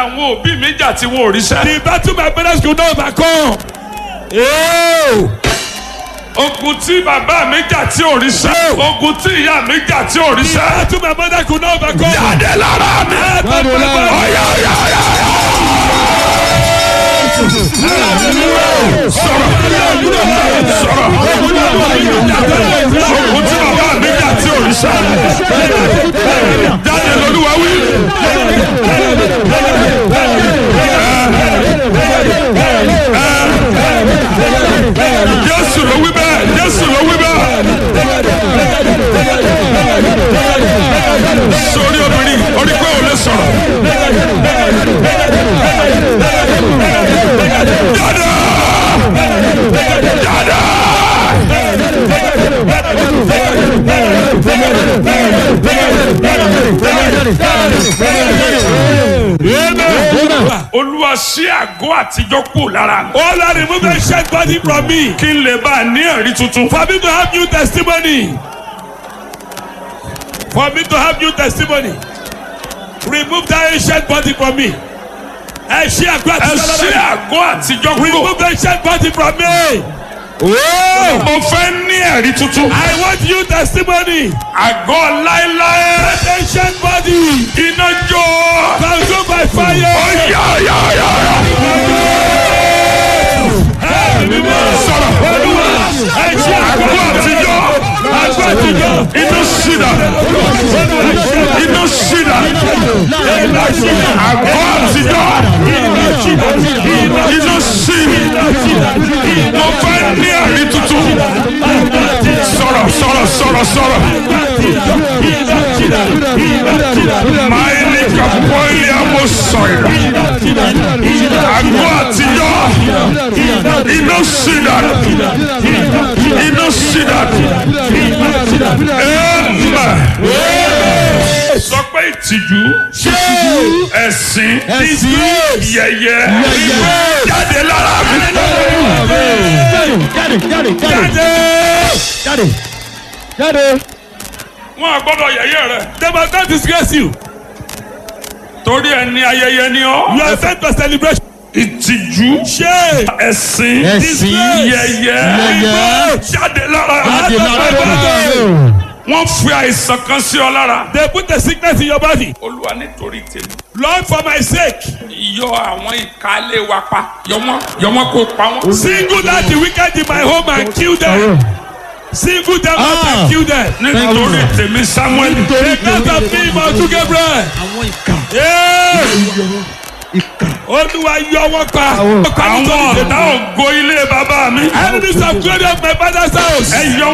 àwọn òbí mi jà tí wọn ò ríṣẹ́. The battle my parents could not overcome. Oh. ogun tí bàbá mi jà tí ò ríṣẹ́. ogun tí ìyá mi jà tí ò The ríṣẹ́. battle my mother could not overcome. jáde lára mi. Jáde lára mi. ọ̀yà ọ̀yà ọ̀yà. sọ̀rọ̀ sọ̀rọ̀. ogun tí bàbá mi jà tí ò ríṣẹ́. jáde lolúwa wí. Jésù ló wí bẹ́ẹ̀ Jésù ló wí bẹ́ẹ̀. sórí obìnrin orí pé ò lè sọ̀rọ̀. Dada! Dada! Olúwa ṣí àgọ́ àtijọ́ kù lára mi. Oh Lord, remove the shed body from me. Kí n lè bá a ní ẹ̀rí tuntun. For me to have new testimony. For me to have new testimony. Remove that ancient body from me. Ẹ ṣí àgbà Ẹ tí ṣí àgọ́ àtijọ́ kù. Remove the ancient body from me. Oh, Mo fẹ́ ní ẹ̀rí tuntun. I want new testimony. Àgọ́ láéláé. That ancient body. Iná jó. Consume by fire. Ọ̀yà ọ̀yà ọ̀yà ọ̀yà. Sọ̀rọ̀. Ẹ ṣí àgbà Àgọ́ àtijọ́. àgbà àtijọ́. Iná ṣìdà. Iná ṣìdà. Àgọ́ àtijọ́. Iná ṣìdà. Mo fẹ́ ní ẹ̀rí tuntun. Sọ̀rọ̀ sọ̀rọ̀ sọ̀rọ̀ sọ̀rọ̀. Máìlì kàpọ́ìlì àmọ́sọ̀rọ̀. Àgọ́ àtijọ́. Iná ṣìdà. Iná ṣìdà. Ẹ̀ẹ́mà. Sọ pé ìtìjú. Ẹ̀sìn. Yẹ̀yẹ́. Jáde lára mi. jáde jáde jáde jáde jáde. Wọ́n á gbọ́dọ̀ yẹ̀yẹ́ rẹ̀. They must not disgrace you. Torí ẹni ayẹyẹ ni ọ́. You are sent for celebration. Ìtìjú. Shame. Ẹ̀sìn. Ẹ̀sìn. Yẹ̀yẹ́. Yẹ̀yẹ́. Jáde lára. jáde lára Wọ́n fi àìsàn kan sí ọ lára. They put the sickness in your body. Olúwa nítorí tèmi. Lord, for my sake, Yọ àwọn ìkálé wa pa. Yọ wọ́n yọ wọ́n kó pa wọ́n. single out the wicked in my home and kill them. Single them out Ah. and kill them. Nítorí tèmi Samuel. Because of me, Mount Gabriel. àwọn ìka Yeah. ìka. Olúwa yọ wọn pa. Àwọn ọ̀tá ògo ilé bàbá mi. Enemies of glory of my father's house. Ẹ yọ